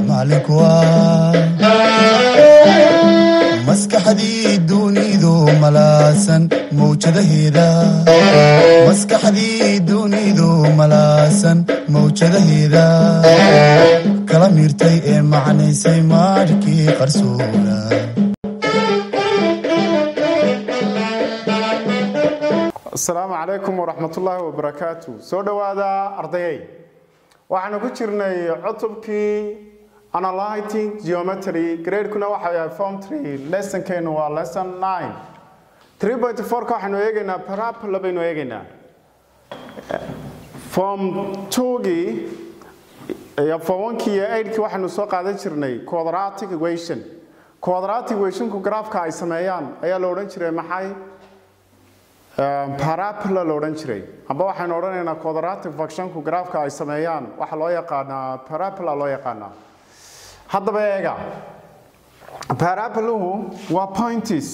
macalinku maskaxdii dunidu malaasan mawjadaheeda kala miirtay ee macnaysay maarhkii qarsoona asalaamu calaykum waraxmatullaahi wabarakaatu soo dhowaada ardayay waxaanu ku jirnay cutubkii analyting geometry gradekuna waxa yahay form tree lessonkeenu waa lesson nine three point fourka waxaynu eegaynaa parabola baynu eegaynaa form twogii iyo form onkii iyo eigtkii waxaynu soo qaadan jirnay quadratic equation quadratic equationku graafka ay sameeyaan ayaa la odhan jiray maxay parabola la odhan jiray amba waxaynu odhanaynaa quadratic functionku graafka ay sameeyaan waxa loo yaqaanaa parabola loo yaqaanaa haddaba eega paraboluhu waa points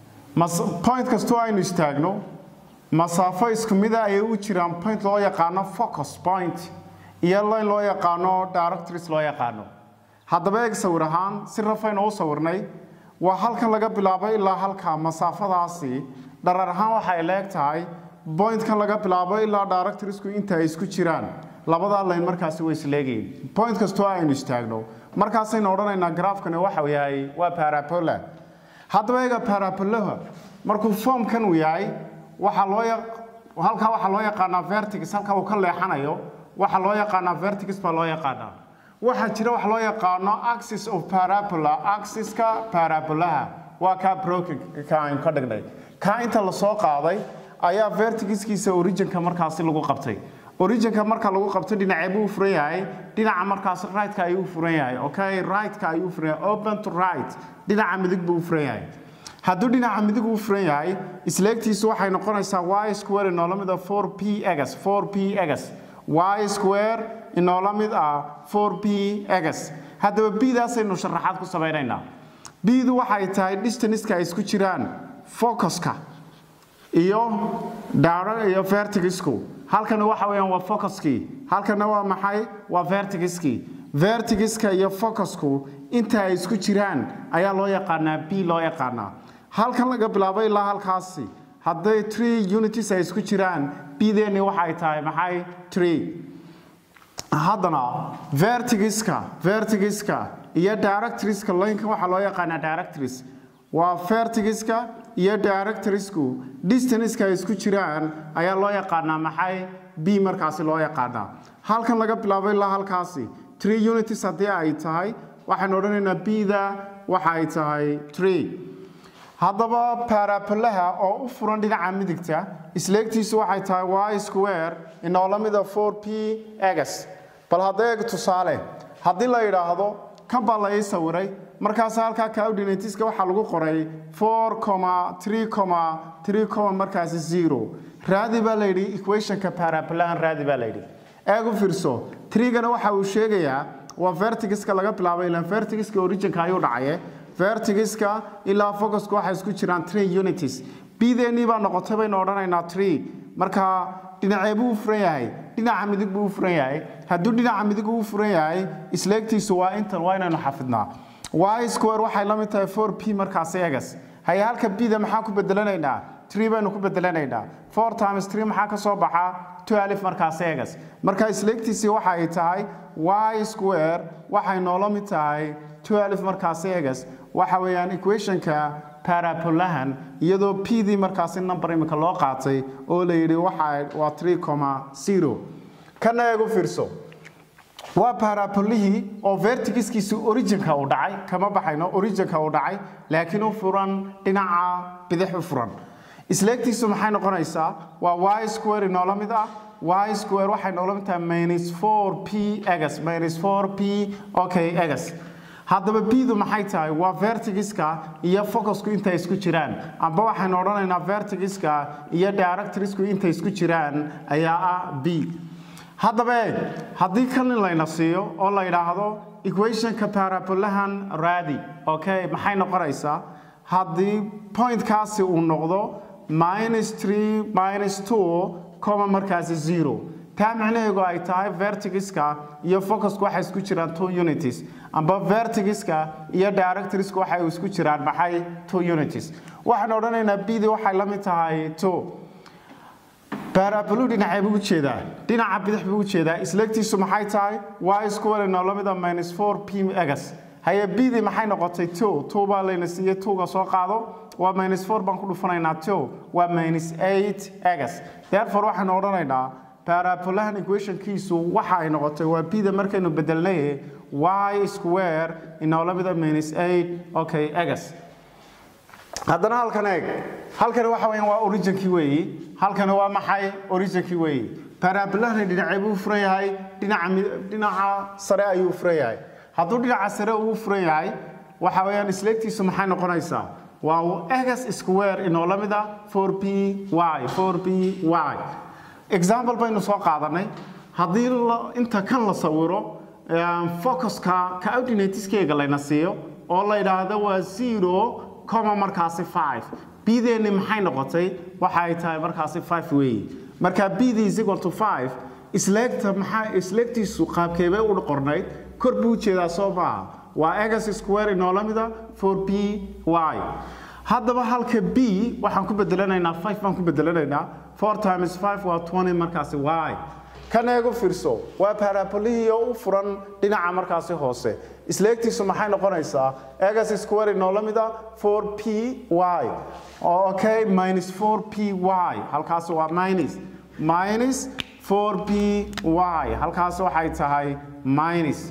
point kastoo aynu istaagno masaafo isku mida ayay u jiraan point loo yaqaano focus point iyo line loo yaqaano directors loo yaqaano haddaba eeg sawir ahaan si rafaynu u sawirnay waa halkan laga bilaabo ilaa halka masaafadaasi dharar ahaan waxay leeg tahay bointkan laga bilaabo ilaa directorsku inta ay isku jiraan labadaa layn markaasi way isleegayin point kastoo aynu istaagno markaasaynu odhanaynaa graafkani waxa yahay waa parabola haddaba eega parabolaha markuu formkan uu yahay waxaa loo halkaa waxaa loo yaqaanaa vertigs halka uu ka leexanayo waxaa loo yaqaanaa vertigs baa loo yaqaanaa waxaa jira wax loo yaqaano axis of parabola axiska parabolaha waa kaa brokinka aynu ka dhignay kaa inta lasoo qaaday ayaa vertigiskiisa originka markaasi lagu qabtay originka marka lagu qabto dhinacee buu furan yahay dhinaca markaas rightka ayuu furan yahay okay rightka ayuu furan yahay open to right dhinaca midig buu furan yahay hadduu dhinaca midig uu furan yahay isleegtiisu waxay noqonaysaa y square inoola mid ah 4 p egas 4 p egas y square inoola mid ah 4 p egas haddaba bdaasaynu sharaxaad ku samaynaynaa bdu waxay tahay distanska ay isku jiraan focuska iyo iyo vertigisku halkana waxa weeyaan waa focuskii halkana waa maxay waa vertigiskii vertigiska iyo focusku inta ay isku jiraan ayaa loo yaqaanaa b loo yaqaanaa halkan laga bilaabo ilaa halkaasi hadday tree unities ay isku jiraan bdeeni waxay tahay maxay tree haddana vertigiska vertigiska iyo directriska laynkan waxaa loo yaqaanaa directris waa vertigiska iyo directorsku distanska ay isku jiraan ayaa loo yaqaanaa maxay b markaasi loo yaqaanaa halkan laga bilaabo ilaa halkaasi tree unities haddii ay tahay waxaynu odhanaynaa bda waxa ay tahay tree haddaba parabolaha oo u furan dhinaca midigta isleegtiisu waxay tahay y square inoola mida 4 p egas bal hadda eeg tusaale haddii la yidhaahdo kan baa la ii sawiray markaas halkaa coordinatiska waxaa lagu qoray 4 markaasi zero raadi baa layidhi equationka parabolahan raadi baa layidhi eeg u fiirso trigana waxa uu sheegayaa waa vertigiska laga bilaabo ilaa vertigiska originka ayuu dhacaye vertigiska ilaa focuska waxay isku jiraan tree unities bdeni baa noqotay baynu odhanaynaa tree marka dhinacee buu u furan yahay dhinaca midig buu u furan yahay hadduu dhinaca midig uu furan yahay isleegtiisu waa intan waa inaynu xafidnaa y square waxay la mid tahay 4 p markaasi egas haye halka bda maxaan ku bedelanaynaa tree baynu ku bedelanaynaa 4 times 3 maxaa ka soo baxa 12 markaasi egas marka isleegtiisii waxa ay tahay y square waxay noola mid tahay 12 markaasi egas waxa weeyaan equationka parabolahan iyadoo p dii markaasi number imika loo qaatay oo la yidhi waxa waa 3 kana eegu fiirso waa parabolihii oo vertigiskiisu originka uu dhacay kama baxayno originka uu dhacay laakiin u furan dhinaca bidix u furan isleegtiisu maxay noqonaysaa waa y square inoola mid ah y square waxay noola mid tahay minus 4 p egas minus 4 p okay egas haddaba bdu maxay tahay waa vertigiska iyo focusku intay isku jiraan amba waxaynu odhanaynaa vertigiska iyo directorsku intay isku jiraan ayaa ah b haddaba eeg haddii kalin layna siiyo oo la yidhaahdo equationka parabolahan raadi okay maxay noqonaysaa haddii pointkaasi uu noqdo minus 3 minus 2 coma markaasi zero taa macnaheedu ay tahay vertigiska iyo focusku waxay isku jiraan two unities amba vertigiska iyo directoriska waxay isku jiraan maxay two unities waxaan odhanaynaa bd waxay la mid tahay two barablu dhinacee buu ujeedaa dhinaca bidix buu ujeedaa isleegtiisu maxay tahay y square nolomida minus 4 p egas haye bd maxay noqotay two two baa layna siiyey twoga soo qaado waa minus 4 baan ku dhufanaynaa two waa minus 8 egas therefore waxaan odhanaynaa parabolahan equationkiisu waxa ay noqotay waa bda markaynu bedelnay y square inolamida minus 8 okay egas haddana halkan eeg halkani waxa weeyaan waa originkii weeyi halkani waa maxay originkii weeyi parabolahani dhinacee buu furan yahay dhinaca mid- dhinaca sare ayuu furan yahay hadduu dhinaca sare uu furan yahay waxa weeyaan isleegtiisu maxay noqonaysaa waa egas square inoo la mid ah 4p y 4p y example baynu soo qaadanay haddii la- inta kan la sawiro um, focuska coordinateskeega layna siiyo oo la yidhaahdo waa zero coma markaasi 5 bdeeni maxay noqotay waxa ay tahay markaasi 5 weeye marka bd is equal to 5 isleegta maxaa isleegtiisu qaabkeebay u qornayd kor buu jeedaa soo maaha waa egas square inoola mida 4p y haddaba halka b waxaan ku bedelanaynaa 5 baan ku bedelanaynaa 4 times 5 waa 20 markaasi y kan eegu fiirso waa parabolihii oo u furan dhinaca markaasi hoose isleegtiisu maxay noqonaysaa egas square inoola mida 4p y okay minus 4p y halkaasi waa minus minus 4p y halkaasi waxay tahay minus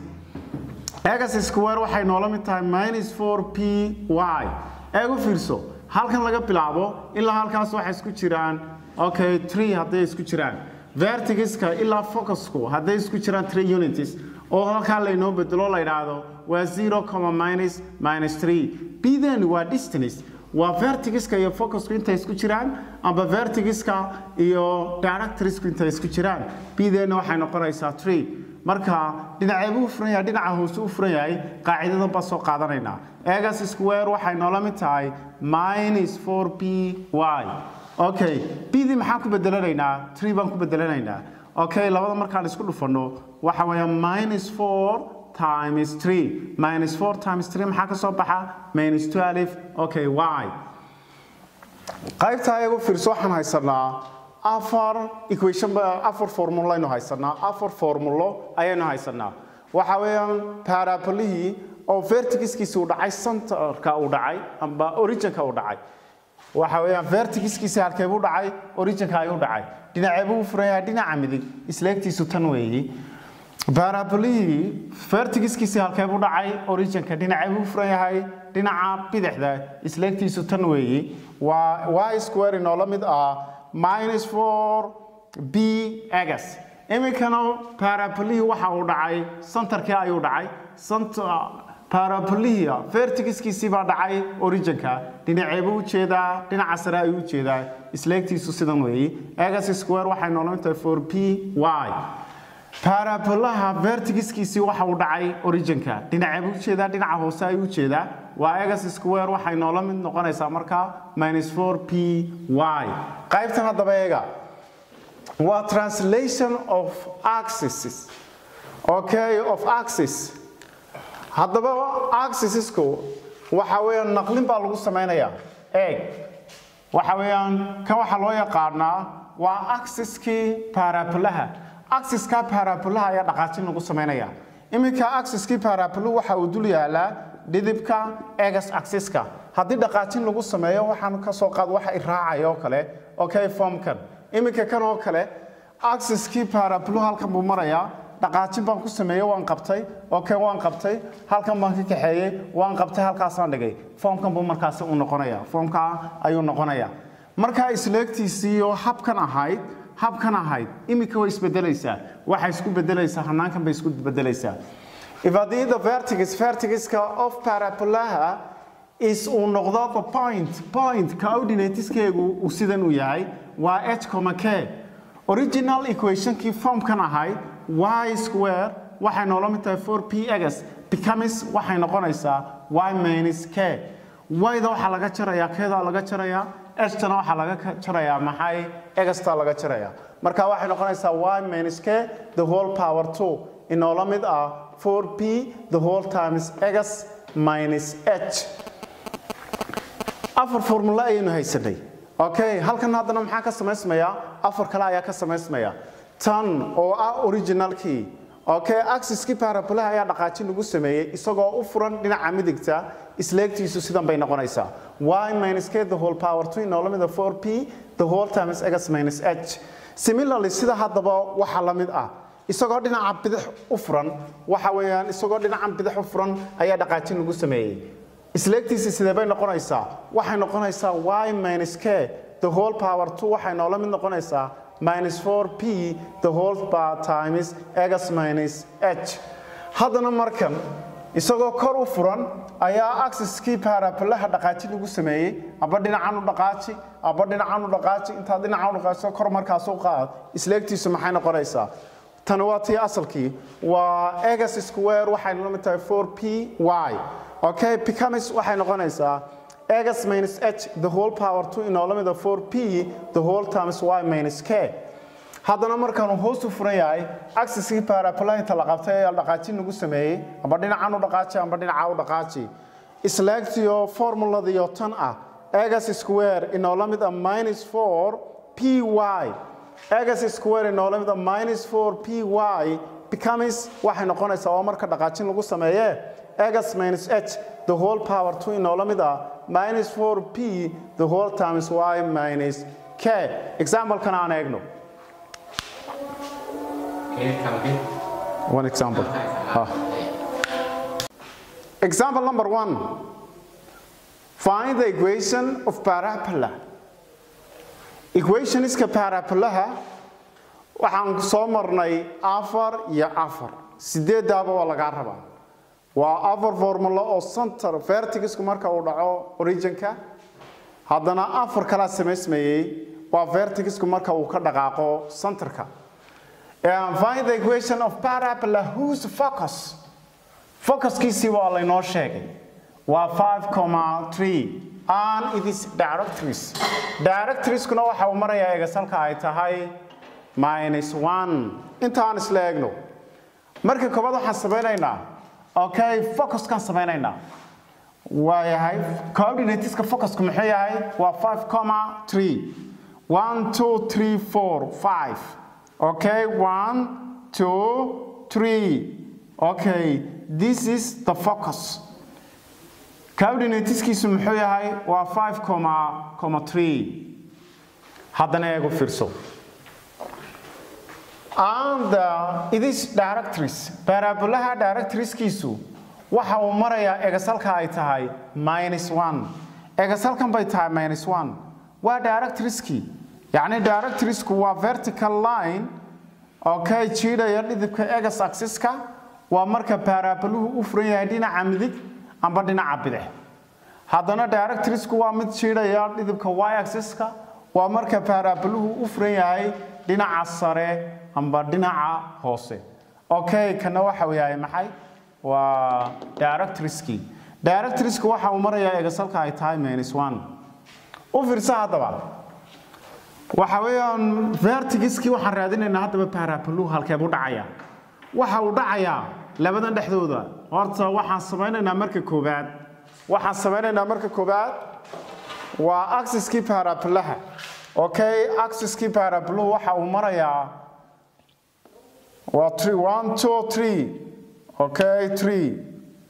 egas square waxay noola mid tahay minus 4p y eegu fiirso halkan laga bilaabo ilaa halkaas waxay isku jiraan okay 3 hadday isku jiraan vertigiska ilaa focusku hadday isku jiraan 3 unities oo halkaa laynoo bedelo la yidhaahdo waa 0 comma minus minus 3 bden waa distance waa vertigiska iyo focusku intay isku jiraan amba vertigiska iyo directorisku intay isku jiraan bden waxay noqonaysaa 3 marka dhinacee buu furan yahay dhinaca hoose u furan yahay qaacidadan baa soo qaadanaynaa egas square waxay noola mid tahay minus 4p y okay bd maxaan ku bedelanaynaa 3 baan ku bedelanaynaa okay labada markaan isku dhufanno waxa weeya minus 4 times 3 minus 4 times 3 maxaa ka soo baxa minus 12 okay y qaybta ayagu fiirso waxaan haysanaa afar equation ba- afar formulo aynu haysanaa afar formulo ayaynu haysanaa waxa weeyaan parabolihii oo vertigiskiisa uu dhacay centerka uu dhacay amba originka uu dhacay waxa weeyaan vertigiskiisa halkee buu dhacay originka ayuu dhacay dhinacee buu u furan yahay dhinaca midig isleegtiisu tan weeyi barabolihii vertigiskiisii halkee buu dhacay originka dhinacee buu furan yahay dhinaca bidixda isleegtiisu tan weeyi waa y square inoola mid ah minus 4 b egas iminkana barabolihii waxa uu dhacay centerkii ayuu dhacay center parabolihia vertigiskiisii baa dhacay originka dhinacee buu ujeedaa dhinaca sare ayuu ujeedaa isleegtiisu sidan weeyi egas square waxay noola mid tahay 4 p y parabolaha vertigiskiisii waxa uu dhacay originka dhinacee buu ujeedaa dhinaca hoose ayuu ujeedaa waa egas square waxay noola mid noqonaysaa markaa minus 4 p y qaybtan haddaba eega waa translation of axes okay of axis haddaba axisisku waxa weeyaan naqlin baa lagu samaynayaa eeg waxa weeyaan kan waxaa loo yaqaanaa waa axiskii parabolaha axiska parabolaha ayaa dhaqaajin lagu samaynaya iminka axiskii parabolu waxa uu dul yaalaa dhidibka egas axiska haddii dhaqaajin lagu sameeyo waxaan ka soo qaad waxa i raacaya oo kale okay formkan iminka kan oo kale axiskii parabolu halkan buu marayaa dhaqaajin baan ku sameeyey waan qabtay okay waan qabtay halkan baan ka kaxeeyey waan qabtay halkaasaan dhigay foomkan buu markaasi u noqonaya foomka ayuu noqonaya markaa isleegtiisii oo habkan ahayd habkan ahayd iminka way isbedelaysaa waxay isku bedelaysaa hanaankan bay isku bedelaysaa if haddii the vertigus vertiguska of parabolaha is uu noqdo the point point coordinateskeegu uu sidan u yahay waa h comma k original equationkii formkan ahayd y square waxay noola mid tahay 4 p egas becomes waxay noqonaysaa y minus k y-da waxaa laga jarayaa keeda laga jarayaa h-tana waxaa laga ka- jarayaa maxay egasta laga jarayaa marka waxay noqonaysaa y minus k the whole power 2 inoola mid ah 4p the whole times x minus h afar formula ayaynu haysanay okay halkan haddana maxaa ka samaysmaya afar kale ayaa ka samaysmaya tan oo ah originalkii okay axiskii parabolaha ayaa dhaqaajin lagu sameeyey isagoo u furan dhinaca midigta isleegtiisu sidan bay noqonaysaa y minus k the whole power 2 inoola mid ah 4p the whole times x minus h similarly sida haddaba waxa la mid ah isagoo dhinaca bidix u furan waxa weeyaan isagoo dhinaca bidix u furan ayaa dhaqaajin lagu sameeyey isleegtiisa sidee bay noqonaysaa waxay noqonaysaa y minus k the whole power 2 waxay noola mid noqonaysaa minus 4p the whole power times x minus h haddana markan isagoo kor u furan ayaa axiskii parabolaha dhaqaaji lagu sameeyey aba dhinacan u dhaqaaji aba dhinacan u dhaqaaji intaad dhinacan u dhaqaajiso kor markaas u qaad isleegtiisu maxay noqonaysaa tani waa tii asalkii waa x square waxay la mid tahay 4p y okay becomes waxay noqonaysaa x minus h the whole power 2 inoola mida 4p the whole times y minus k haddana markaanu hoos u furan yahay axiskii parabolahinta la qabtay ee dhaqaajin lagu sameeyey amba dhinacan u dhaqaaji amba dhinaca u dhaqaaji isleegtiyo formuladiyo tan ah x square inoola mid a minus 4 py x square inoola mid a minus 4 py becomes waxay noqonaysaa oo marka dhaqaajin lagu sameeye x minus h the whole power 2 inoola mid ah minus 4p the whole times y minus k example-kan aan eegno one example ah. example number one find the equation of parabola equationiska parabolaha waxaan soo marnay afar iyo afar sideedaaba waa lagaa rabaa waa afar formulo oo center vertigisku marka uu dhaco originka haddana afar kalaa samaysmayey waa vertigisku marka uu ka dhaqaaqo centerka and find the equation of parabola whose focus focuskiisii waa laynoo sheegay waa 5,3 and it is directories directorieskuna waxa uu marayaa egasalka ay tahay minus 1 intaan isla eegno marka koobaad waxaan samaynaynaa okay focuskan samaynaynaa waa yahay coordinateska focusku muxuu yahay waa 5,3 1 2 3 4 5 Okay, one, two, three. Okay, this is the focus. Coordinateskiisu muxuu yahay waa 5,3. Haddana eego fiirso. And uh, it is directories. Parabolaha directorieskiisu waxa uu marayaa egasalka ay tahay minus 1. Egasalkan bay tahay minus 1. Waa directorieskii. yacni directoriesku waa vertical line oo ka jiidhaya dhidibka egas axiska waa marka paraboluhu u furan yahay dhinaca midig amba dhinaca bidix haddana directoriesku waa mid jiidhaya dhidibka y axiska waa marka paraboluhu u furan yahay dhinaca sare amba dhinaca hoose okay kana waxa uu yahay maxay waa directorieski directoriesku waxa uu marayaa egasalka ay tahay minus 1 u fiirsa haddaba waxa weeyaan vertigiskii waxaan raadinaynaa haddaba parabolu halkee buu dhacayaa waxa uu dhacayaa labadan dhexdooda horta waxaan samaynaynaa marka koowaad waxaan samaynaynaa marka koowaad waa axiskii parabolaha okay axiskii parabolu waxa uu marayaa waa 3 1 2 3 okay 3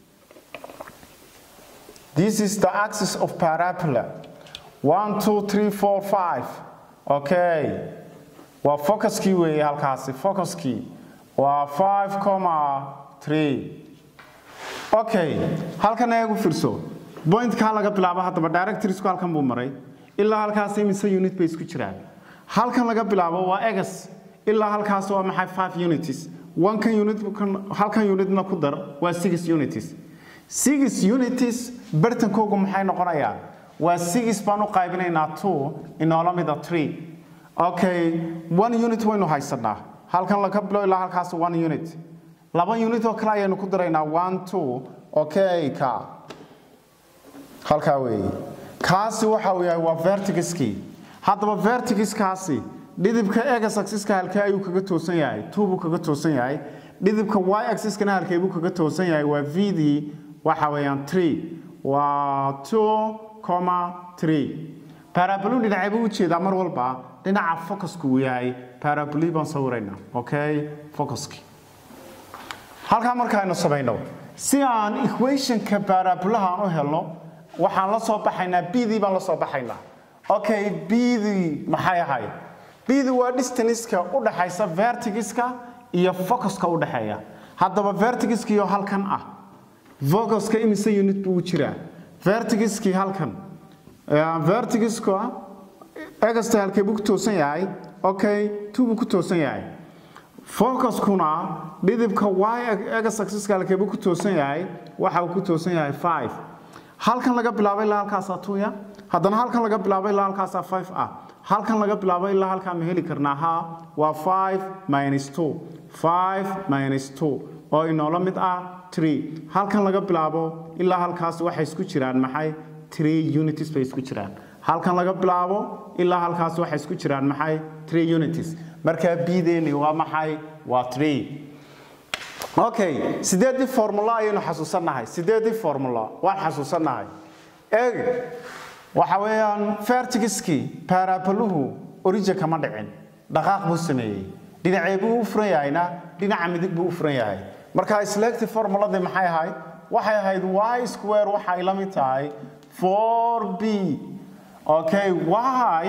this is the axis of parabola 1 2 3 4 5 okay waa focuskii weeye halkaasi focuskii waa 5,3 okay halkan eegu fiirso pointkaa laga bilaabo haddaba directorsku halkan buu maray ilaa halkaas imise unit bay isku jiraan halkan laga bilaabo waa egas ilaa halkaas waa maxay 5 unities one-kan unit halkan unitna ku dar waa 6 unities 6 unities bartankoogu maxay noqonayaan waa 6 baan u qaybinaynaa 2 inoola mida 3 okay one unit waynu haysanaa halkan laga bilo ilaa halkaas one unit laba unit oo kale ayaynu ku daraynaa one two okay ka halkaa weeye kaasi waxa uu yahay waa vertigiskii haddaba vertigiskaasi dhidibka x axiska halkee ayuu kaga toosan yahay 2 buu kaga toosan yahay dhidibka y axiskana halkee buu kaga toosan yahay waa v dii waxa weeyaan 3 waa 2 parabolun dhinacay buu u jeedaa mar walba dhinaca focusku uu yahay paraboli baan sawiraynaa okay focuski halkaa markaaynu samayno si aan equationka parabolaha aan u helno waxaan la soo baxaynaa bdii baan la soo baxaynaa okay bdii maxay ahayd bdii waa distanceka u dhaxaysa vertigiska iyo focuska u dhaxeeya haddaba vertigiskiyo halkan ah focuska imise unit buu u jiraa vertigiskii halkan vertigiska egasta halkee buu ku toosan yahay okay two buu ku toosan yahay focuskuna dhidibka y egas axiska halkee buu ku toosan yahay waxa uu ku toosan yahay five halkan laga bilaabay ilaa halkaasaa tuya haddana halkan laga bilaabay ilaa halkaasaa five ah halkan laga bilaabay ilaa halkaa ma heli karnaa ha waa five minus two five minus two oo inoola mid ah three halkan laga bilaabo ilaa halkaas waxay isku jiraan maxay three unities bay isku jiraan halkan laga bilaabo ilaa halkaas waxay isku jiraan maxay three unities markaa bideeni waa maxay waa three okay sideedii formula ayaynu xasuusannahay sideedii formula waan xasuusannahay eeg waxa weeyaan vertigiskii paraboluhu origin kama dhicin dhaqaaq buu sameeyey dhinacee buu u furan yahayna dhinaca midig buu u furan yahay marka selective formuladii maxay ahayd waxay ahayd y square waxay la mid tahay 4b okay y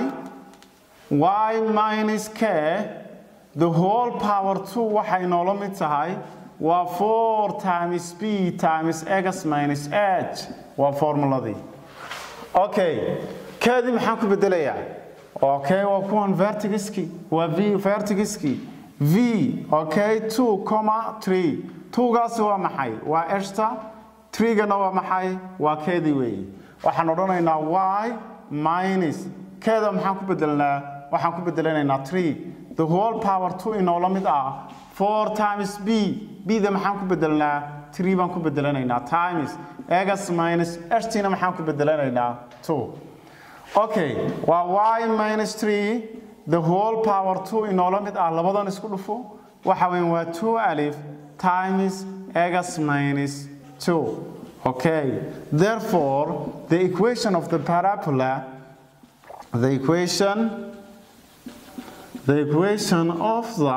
y minus k the whole power 2 waxay noola mid tahay waa 4 times b times x minus h waa formuladii okay keedii maxaan ku bedelayaa okay waa kuwan vertigiski waa v vertigiski v okay 2 comma 3 2gaasi waa maxay waa eshta 3gana waa maxay waa keedii weeye waxaan odhanaynaa y minus keeda maxaan ku bedelnaa waxaan ku bedelanaynaa 3 the whole power 2 inoola mid ah 4 times b bda maxaan ku bedelnaa 3 baan ku bedelanaynaa times x minus eshtina maxaan ku bedelanaynaa 2 okay waa y minus 3 the whole power 2 inoola mid ah labadan isku dhufo waxa weyn waa 2 alif times x minus 2 okay therefore the equation of the parabola the equation the equation of the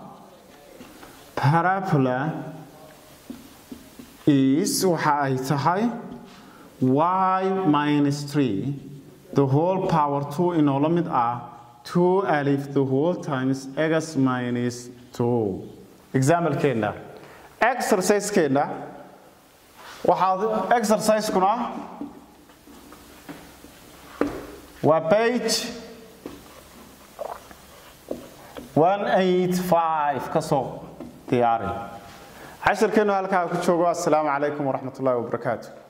parabola is waxa ay tahay y minus 3 the whole power 2 inoola mid ah 2 alif the whole times x minus 2 examplekeena exercisekeenna waxaad exercisekuna waa page 185 ka soo diyaari cashirkeenu halkaa ku joogo assalaamu calaykum waraxmat ullahi wabarakaatu